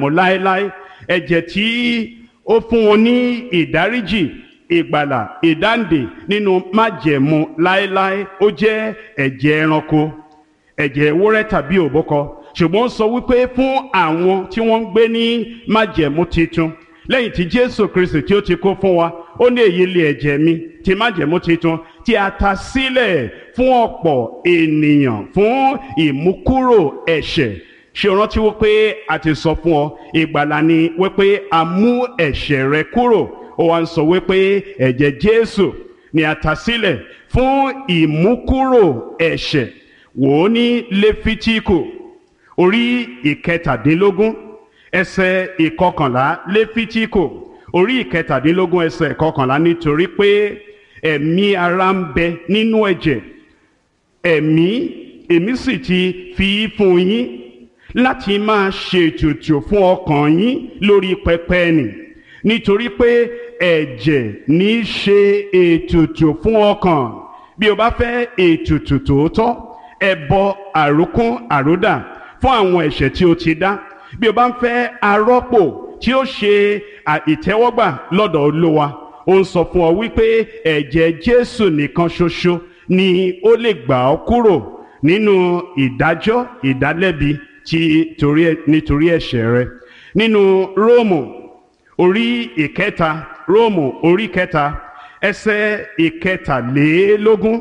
mọ́ láéláé ẹ̀jẹ̀ tí ó fún wọn ní ìdáríjì ìgbàlà ìdáǹdè nínú májẹ̀mú láéláé ó jẹ́ ẹ̀jẹ̀ ẹranko ẹ̀jẹ̀ ewúrẹ́ tàbí òbúkọ ṣùgbọ́n ó sọ wípé fún àwọn tí wọ́n ń gbé ní májẹ̀mú titun lẹ́yìn tí jésù kristi tí ó ti kó fún wa ó ní èyí lé ẹ̀jẹ̀ mi ti májẹ̀mú titun tí a ta sílẹ̀ fún ọ̀pọ̀ ènìyàn fún ìmúkúrò ẹ̀ṣẹ̀ ṣe o rántí wípé a ti sọ fún ọ ìgbàlà ni wípé a mú ẹ̀ṣẹ̀ rẹ kúrò ó wá ń sọ wípé ẹ̀jẹ̀ jésù ni a ta sílẹ̀ fún ìmúkúrò ẹ̀ṣẹ̀ wò ó ní lẹ́fítíkù orí ìkẹtàdínlógún ẹsẹ̀ ìkọkànlá lẹ́fítíkù orí ìkẹtàdínlógún ẹsẹ̀ ìkọkànlá nítorí pé ẹ̀mí ara ń bẹ nínú ẹ̀jẹ̀ ẹ̀mí èmi sì ti fi í fún yín láti máa ṣètùtù fún ọkàn yín lórí pẹpẹ nì nítorí pé ẹ̀jẹ̀ ní í ṣe ètùtù fún ọkàn bí o bá fẹ́ ètùtù tòótọ́ ẹbọ àrókún àródà fún àwọn ẹ̀ṣẹ̀ tí o ti dá bí o bá ń fẹ́ arọ́pò tí ó ṣe ìtẹ́wọ́gbà lọ́dọ̀ olówa ó ń sọ fún ọ wípé ẹ̀jẹ̀ jésù nìkan ṣoṣo ni ó lè gbà ọ́ kúrò nínú ìdájọ́ ìdálẹ́bi ti torí nítorí ẹ̀ṣẹ̀ rẹ nínú róòmù orí ìkẹta róòmù orí kẹta ẹsẹ̀ ìkẹtàlélógún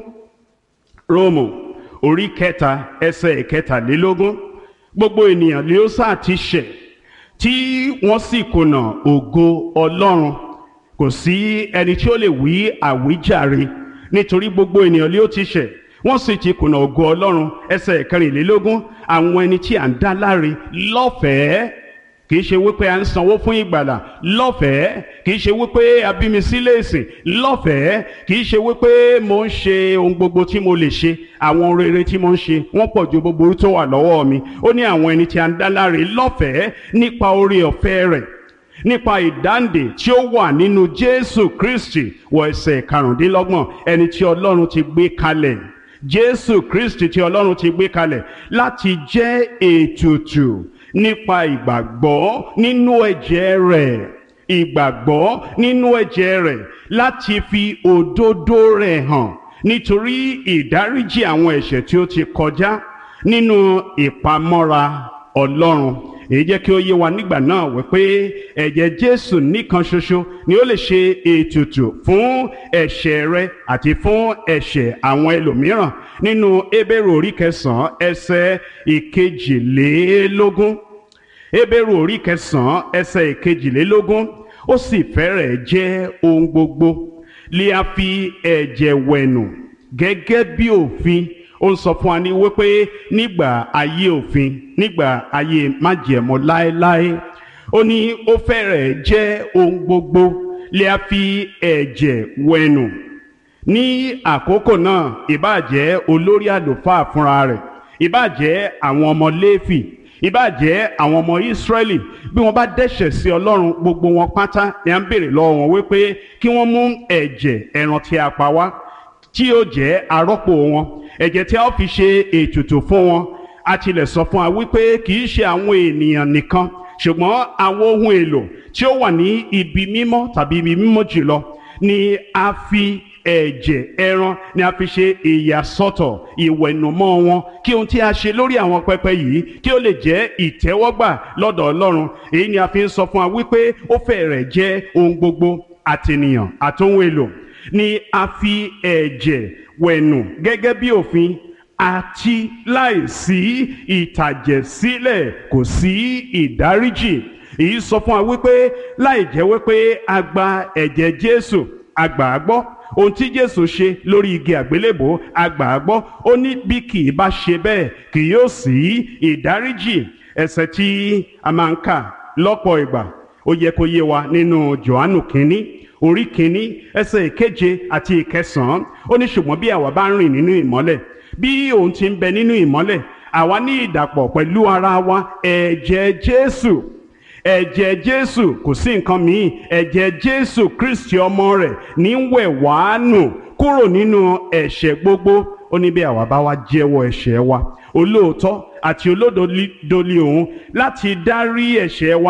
róòmù orí kẹta ẹsẹ̀ ìkẹtàlélógún gbogbo ènìyàn ni ó sáà ti ṣẹ̀ tí wọ́n sì kùnà ògo ọlọ́run kò sí ẹni tí ó lè wí àwíjàre nítorí gbogbo ènìyàn ni ó ti ṣẹ̀ wọ́n sì ti kùnà ògo ọlọ́run ẹsẹ̀ ìkẹrìnlélógún àwọn ẹni tí à ń dá láre lọ́fẹ̀ẹ́ kì í ṣe wípé à ń sanwó fún ìgbàlà lọ́fẹ̀ẹ́ kì í ṣe wípé abími sílé ìsìn lọ́fẹ̀ẹ́ kì í ṣe wípé mo ń ṣe ohun gbogbo tí mo lè ṣe àwọn rere tí mo ń ṣe wọ́n pọ̀ ju gbogbo tó wà lọ́wọ́ mi ó ní àwọn ẹni tí à ń dá láre lọ́fẹ̀ẹ́ nípa oore ọ̀fẹ́ rẹ̀ nípa ìdáǹdè tí ó wà nínú Jésù Kristi wọ ẹsẹ̀ karùndínlọ́gbọ̀n ẹni tí Ọlọ́run ti gbé kalẹ̀ Jésù Kristi tí Ọlọ́run ti gbé kalẹ̀ láti jẹ́ ètùtù nípa ìgbàgbọ́ nínú ẹ̀jẹ̀ rẹ̀ ìgbàgbọ́ nínú ẹ̀jẹ̀ rẹ̀ láti fi òdodo rẹ̀ hàn nítorí ìdáríjì àwọn ẹ̀ṣẹ̀ tí ó ti kọjá nínú ìpamọ́ra Ọlọ́run èyí jẹ́ kí ó yé wa nígbà náà wípé ẹ̀jẹ̀ Jésù nìkan ṣoṣo ni ó lè ṣe ètùtù fún ẹ̀ṣẹ̀ rẹ àti fún ẹ̀ṣẹ̀ àwọn ẹlòmíràn nínú Hébérù orí kẹsàn-án ẹsẹ̀ ìkejìlélógún Hébérù orí kẹsàn-án ẹsẹ̀ ìkejìlélógún ó sì fẹ́rẹ̀ jẹ́ ohun gbogbo lè a fi ẹ̀jẹ̀ wẹ̀nù gẹ́gẹ́ bí òfin ó ń sọ fún wa ní wípé nígbà ayé òfin nígbà ayé májẹ̀mú láéláé ó ní ó fẹ́rẹ̀ jẹ́ ohun gbogbo lè a fi ẹ̀jẹ̀ wẹ̀nù ní àkókò náà ìbáàjẹ́ olórí àlùfáà fúnra rẹ̀ ìbáàjẹ́ àwọn ọmọ Léfì ìbáàjẹ́ àwọn ọmọ Ísírẹ́lì bí wọ́n bá dẹ́ṣẹ̀ sí Ọlọ́run gbogbo wọn pátá ni à ń béèrè lọ́wọ́ wọn wípé kí wọ́n mú ẹ̀jẹ̀ ẹran tí a pa wá tí yóò jẹ́ arọ́pò wọn ẹ̀jẹ̀ tí a ó fi ṣe ètùtù fún wọn a tilẹ̀ sọ fún wa wípé kì í ṣe àwọn ènìyàn nìkan ṣùgbọ́n àwọn ohun èlò tí ó wà ní ibi mímọ́ tàbí ibi mímọ́ jùlọ ni a fi ẹ̀jẹ̀ ẹran ni a fi ṣe ìyàsọ́tọ̀ ìwẹ̀nùmọ́ wọn kí ohun tí a ṣe lórí àwọn pẹpẹ yìí kí ó lè jẹ́ ìtẹ́wọ́gbà lọ́dọ̀ Ọlọ́run èyí ni a fi ń sọ fún wa wípé ó fẹ́rẹ̀ jẹ́ ohun gbogbo àtènìyàn àtohun èlò ni a fi ẹ̀jẹ̀ wẹ̀nù gẹ́gẹ́ bí òfin àti láìsí ìtàjẹ̀sílẹ̀ kò sí ìdáríjì èyí sọ fún wa wípé láì jẹ́ wípé a gba ẹ̀jẹ̀ Jésù a gbà á gbọ́ ohun tí Jésù ṣe lórí igi àgbélébò a gbà á gbọ́ ó ní bí kì í bá ṣe bẹ́ẹ̀ kì yóò sí ìdáríjì ẹ̀ṣẹ̀ tí a máa ń kà lọ́pọ̀ ìgbà ó yẹ kó yé wa nínú Jòhánù kínní orí kínní ẹsẹ̀ ìkeje àti ìkẹsàn-án ó ní ṣùgbọ́n bí àwa bá ń rìn nínú ìmọ́lẹ̀ bí òun ti ń bẹ nínú ìmọ́lẹ̀ àwa ní ìdàpọ̀ pẹ̀lú ara wa ẹ̀jẹ̀ Jésù ẹ̀jẹ̀ Jésù kò sí nǹkan míì ẹ̀jẹ̀ Jésù Kristi ọmọ rẹ̀ ní wẹ̀ wá nù kúrò nínú ẹ̀ṣẹ̀ gbogbo ó ní bí àwa bá wá jẹ́wọ́ ẹ̀ṣẹ̀ wa olóòótọ́ àti olódodo li òun láti dárí ẹ̀ṣẹ̀ wa